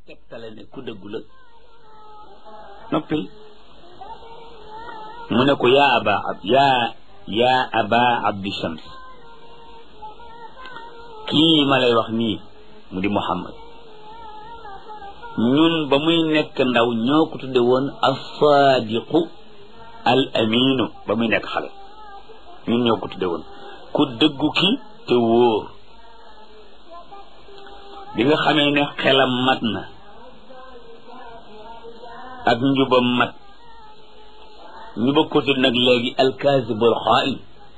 tegtale ne ku dëggu la noppil mu ne ko yaa aba ab yaa yaa aba abdi shams kii ma lay wax nii mu di muhammad ñun ba muy nekk ndaw ñoo ko tudde woon as-saadiqu al aminu ba muy nekk xale ñun ñoo ko tudde woon ku dëggu ki te wóor bi nga xamee ne xelam mat na ak njubam mat ñu bëgg ko tudd nag léegi alkaasibul xaa'in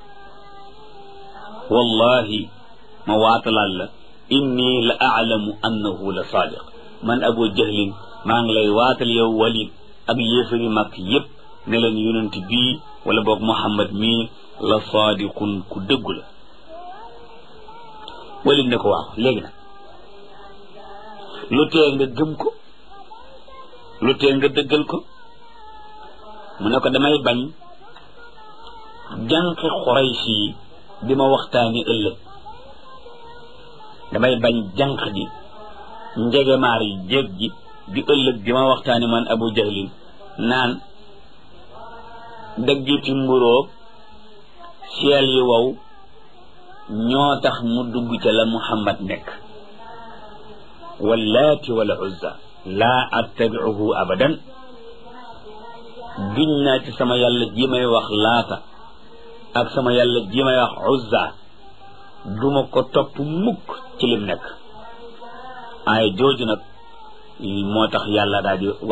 wallahi ma waatalaal la inni la aalamu annahu la saadiq man abu jahlin maa ngi lay waatal yow walid ak yéefari mag yépp ne leen yonent bii wala boog muhammad mii la saadiqun ku dëggu la walid ne ko waaw léegi nag lu tee nga gëm ko lu tee nga dëggal ko mu ne ko damay bañ jànqi xuraysi yi di ma waxtaani ëllëg damay bañ jànq ji njegemaar yi jéeg ji di ëllëg di ma waxtaani man abu jahlin naan daggiti mburoog seel yi wow ñoo tax mu dugg ca la muhammad nekk wallaati wala uzza laa attabiuhu abadan giñ naa ci sama yàlla ji may wax laata ak sama yàlla ji may wax uzza duma ko topp mukk ci lim nekk ay jooju nag moo tax yàlla daal di